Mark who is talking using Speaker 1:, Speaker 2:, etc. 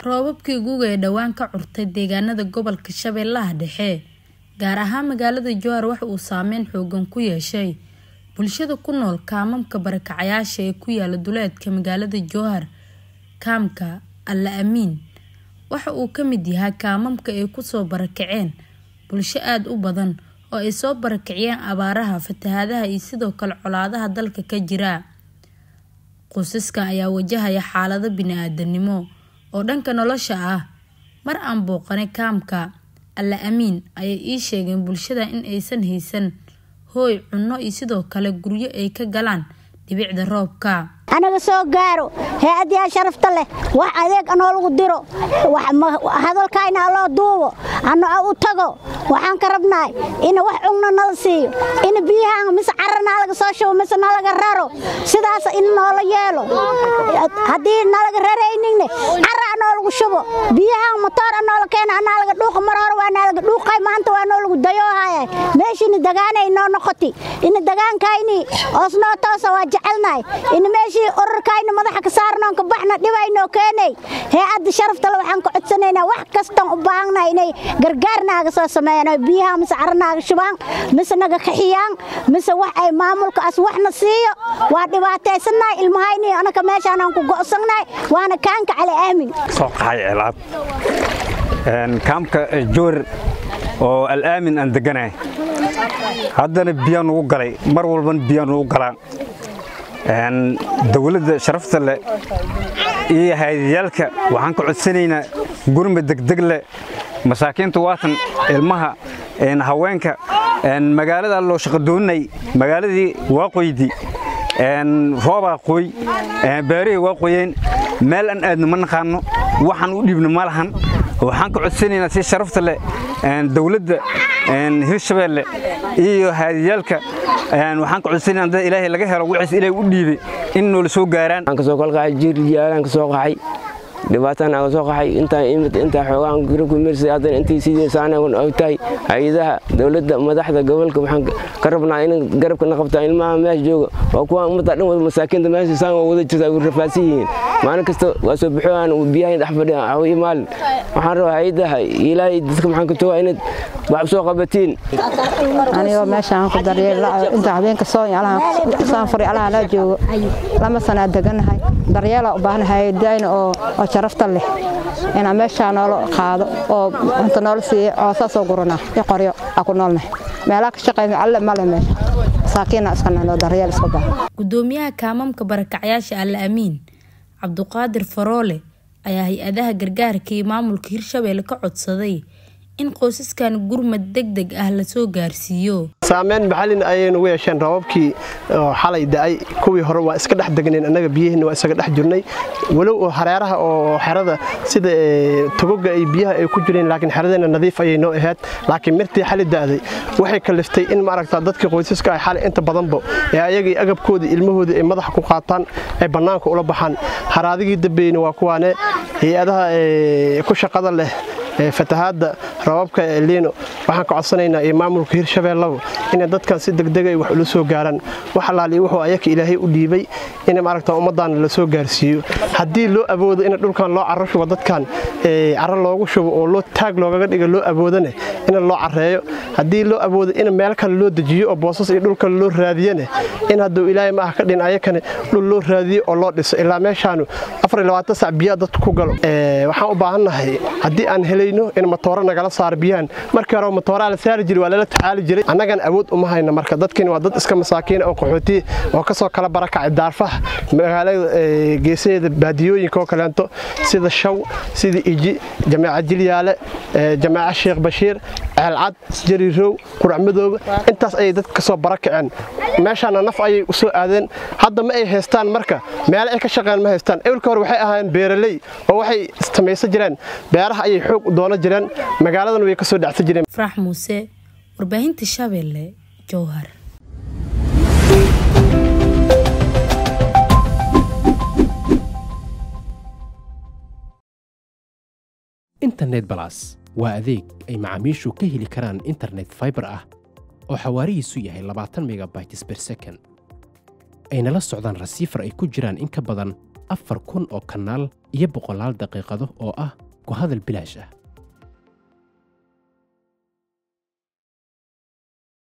Speaker 1: roobabkii guga ee dhowaan ka curtay deegaanada gobolka shabeellaha dhexe gaar ahaan magaalada jowhar waxa uu saameyn xoogan ku yeeshay bulshada ku nool kaamamka barakacayaasha ee ku yaala duleedka magaalada jowhar kaamka alla amiin waxa uu ka mid yahay kaamamka ay kusoo barakaceen bulsho aada u badan oo ay soo barakiciyeen abaaraha fatahaadaha iyo sidoo kale colaadaha dalka ka jira qoysaskan ayaa wajahaya xaalado bini-aadanimo oo dhanka nolosha ah mar aan booqanay kaamka alla amiin ayay ii sheegeen bulshada in aysan haysan hooy cunno iyo sidoo kale guryo ay ka galaan dhibicda roobka
Speaker 2: anaga soo gaaro hay-adyaa sharafta leh wax adeeg anoo lagu diro hadalkayna aloo duubo ano u tago waxaan ka rabnahay in wax cugno nala siiyo in biyahaan mise cara naalaga soo shubo mise nalaga raro sidaas in noola yeelo haddii nalaga rarayninne cara anoo lagu shubo biyahaan motoor anoola keena anaalaga dhuuqa mar hore waa naalaga dhuuqay maanta waa noo lagu dayoohaya meeshini dagaanay noo noqoti in dagaankayni oosnoo toosa waa jecelnahay in meeshii urarkayna madaxa ka saarnoon ka baxna dhibaynoo keenay hay-adda sharaftale waxaan ka codsanaynaa wax kastaan u baahannahay inay gargaar naaga soo sameeyaan oo biyaha mise cara naaga shubaan mise naga kaxiyaan mise wax ay maamulkaas waxna siiyo waa dhibaataysannahay ilmahayni anaka meeshaanaan ku go'sannahay waana kaanka cali aamin
Speaker 3: soo qaxay cilaad kaamka joor oo alaamin aan deganahay haddana biyaan ugu galay mar walbana biyaan ugu galaan dawladda sharafta leh iyo hayadayaalka waxaan ka codsanaynaa gurma degdeg leh masaakiinta waatan ilmaha haweenka magaalada loo shaqadoonay magaaladii waa qoydi roobaa qoy beerihii waa qoyeen meel aan aadno ma naqaano waxaan u dhiibno ma lahan waxaan ka codsanaynaa si sharafta leh dawladda hirshabeelle iyo haadiyaalka waxaan ka codsanayna dad ilaahay laga helo wixiis ilaahay u dhiibay in noola soo gaaraan
Speaker 4: aan ka soo kalqaxay jiirjaalaan ka soo qaxay dhibaataan aan ka soo qaxay intaan imid intaa xoogaan guri ku mirsay haddana intii sidii saanagun ay tahay hay-adaha dowladda madaxda gobolka waxaan ka rabnaa in garabka na qabtaa ilmaha meesha jooga waa kuwa ummadda dhan wada masaakiinta meesha saan waa wada jirta way rafaadsan yihiin maalin kasta waa soo bixiyaan biyahay dhex fadhiyaan cawiyo maalin waxaan rabaa hay-adaha ilaahay dadka maxaan ka joogaa inaad wax soo qabatiin
Speaker 5: anigoo meeshaan ku daryeel inta habeenka saan furi alaha laa joogo lama sanaa deganahay daryeelaa u baahanahay dayna oo sharafta leh inaa meeshaa noola qaado oo cunta noola siiya coosaasoo gurana i qoryo aa ku noolnahay meelaa ka shaqayna alle male meesha masaakiina iska nano daryeel iska baahan
Speaker 1: gudoomiyaha kaamamka barakacyaasha alla amiin cabduqaadir faroole ayaa hay-adaha gargaarka iyo maamulka hirshabeelle ka codsaday in qoysaskan gurmad deg deg ah lasoo gaarsiiyo
Speaker 6: saameyn maxallin ayaynu ugu yeesheen roobabkii xalay da'ay kuwii hore waa iska dhex degneen annaga biyihiina waa isaga dhex jirnay walow oo hareeraha oo xerada sida togoga ay biyaha ay ku jireen laakiin xeradeena nadiif ayay noo ahayd laakiin mirtii xali da'day waxay kaliftay in maaragta dadkii qoysaska ay xalay inta badanba ee ayagii agabkoodii ilmahoodii ay madaxa ku qaataan ay bannaanka ula baxaan haraadigii dambeyna waa kuwaane hay-adaha ku shaqada leh fatahaadda rababka liino waxaan ka codsanaynaa iyo maamulka hirshabeellaba inay dadkan si degdeg ay wax ula soo gaaraan wax alaaliya wuxuu ayaka ilaahay u dhiibay in maaragta ummaddaana la soo gaarsiiyo haddii loo awoodo in dhulkan loo carro shubo dadkan carro loogu shubo oo loo taag loogaga dhiga loo awoodane in loo carreeyo haddii loo awoodo in meel kale loo dejiyo oo boosas iyo dhul kale loo raadiyane in hadduu ilaahay maaha ka dhin ayakane dhul loo raadiyo oo loo dhiso ilaa meeshaanu sac biyaa dadku ku galo waxaan u baahannahay haddii aan helayno in matooro nagala saaro biyahan markii hore matooraa la saari jiray waa lala tacaali jiray annagan awood uma hayno marka dadkani waa dad iska masaakiina oo qaxooti oo ka soo kala barakacay daarfaha magaalada geesaheeda baadiyooyinka oo kaleento sida shaw sida iji jamaaca jilyaale jamaaca sheekh bashiir ceelcad jarirow quracmadooba intaas ayay dadka kasoo barakaceen meeshaana naf ayay u soo aadeen hadda ma ay haystaan marka meele ay ka shaqeen ma haystaan ewlka hore waxay ahaayeen beeraley oo waxay samaysan jireen beeraha ayay xoog u doonan jireen magaaladan way ka soo dhacsan jireen
Speaker 1: farax muuse warbaahinta shabeelle jowhar
Speaker 7: internet balas waa adeeg ay macaamiishu ka heli karaan internet faibar ah oo xawaarihiisu yahay labaatan megabytes ber second ayna la socdaan rasiifar ay ku jiraan in ka badan afar kun oo kanaal iyo boqolaal daqiiqado oo ah ku hadal bilaash ah